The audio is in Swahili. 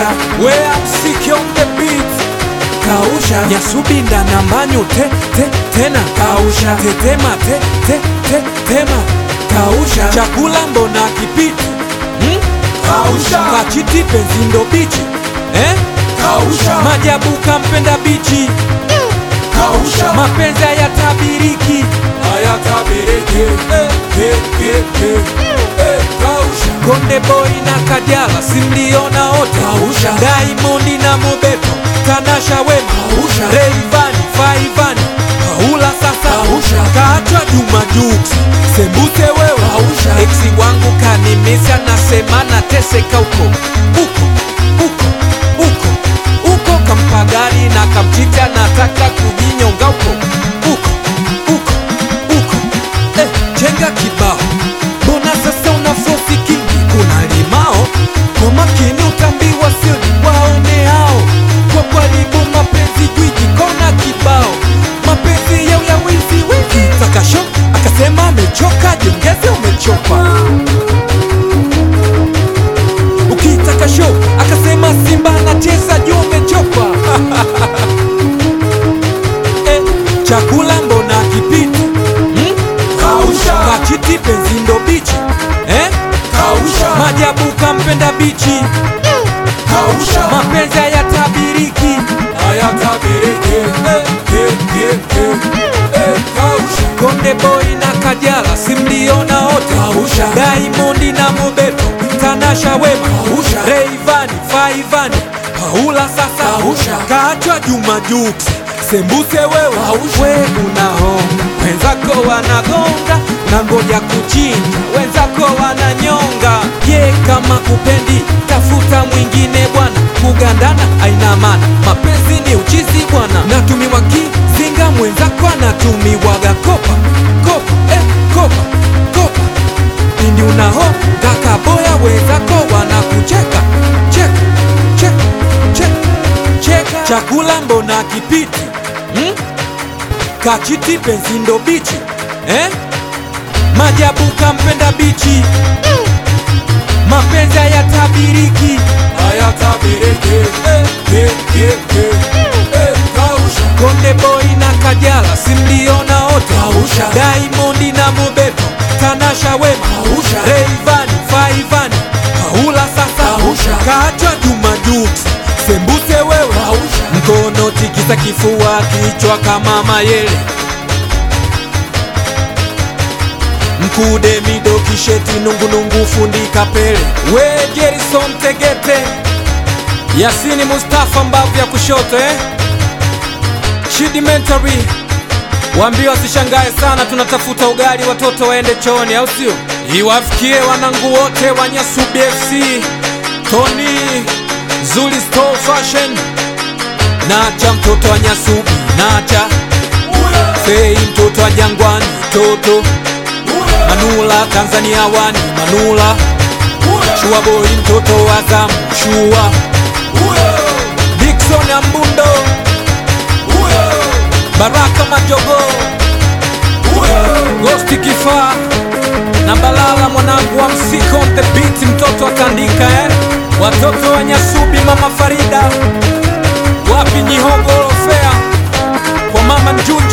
kausha where I'm sick on the beat kausha nyasubinda na mbanyu te, te, tena Kausha. tetema te, te, te, tema kausha chakula mbona kipiti hmm? kausha kachiti penzi ndo bichi eh? kausha majabu kampenda bichi kausha mapenzi hayatabiriki hayatabiriki eh, eh, eh, eh, eh, kausha Konde Boy na Kajala simliona wote Kausha. Diamond na Mobeto Tanasha Wema Kausha. Rayvanny Faivani Paula sasa Kausha. kaachwa Juma Jux Sembuse wewe Kausha. Eksi wangu kanimisi anasema nateseka huko huko huko huko huko kampa gari na kamchiti anataka kujinyonga huko huko huko huko eh, chenga kibao mbona sasa una fosi kingi kuna limao kwa makini utambiwa sio waone hao kwa karibu mapenzi gwiji kona kibao mapenzi yao ya wizi wizi takasho akasema amechoka jiongeze umechoka ukitaka show akasema simba anacheza juu umechoka eh, chakula mbona kipiti hmm? kausha kachiti penzi ndo bichi eh? kausha majabu kampenda bichi kausha mapenzi hayatabiriki hayatabiriki eh, eh, eh, eh, eh, kausha konde boy na kajala simliona wote Kausha. Diamond na mobeto tanasha wema Kausha. Rayvanny Faivani paula sasa Kausha. kaachwa juma jux sembuse wewe Kausha. we unahonga wenzako wanagonga na ngoja kuchinja wenzako wananyonga ye kama kupendi tafuta mwingine bwana kugandana aina maana mapenzi ni uchizi bwana natumiwa kizinga mwenzako anatumiwaga kopa kopa eh, kopa kopa pindi unaho kakaboya wenzako wanakucheka cheka cheka cheka cheka chakula mbona kipiti hmm? kachiti penzi ndo bichi eh? majabu kampenda bichi mapenzi hayatabiriki hayatabiriki eh, eh, eh, eh, eh, kausha konde boy na kajala simliona wote Kausha. Diamond na mobeto tanasha wema Kausha. Rayvanny Faivani paula sasa Kausha. kaachwa juma jux sembuse wewe Kausha. mkono tikisa kifua kichwa kama mayele mkude mido kisheti nungunungu fundika pele we Jerison Tegete Yasini Mustafa mbavu ya kushoto eh? Chidimentary waambie wasishangae sana, tunatafuta ugali watoto waende chooni, au sio? Iwafikie wanangu wote wa Nyasubi FC, Tony Zuli Store Fashion, Nacha mtoto wa Nyasubi, Nacha Fei mtoto wa Jangwani, Toto Manula Tanzania wani, Manula Shua Boy mtoto wa Zamu, Shua Dickson Ambundo, Baraka Majogo, Ghosti Kifaa na Balala mwanangu wa msiko on the beat, mtoto akaandika eh? Watoto wa Nyasubi, mama Farida, wapi Nyihogoro Fea kwa mama Njunju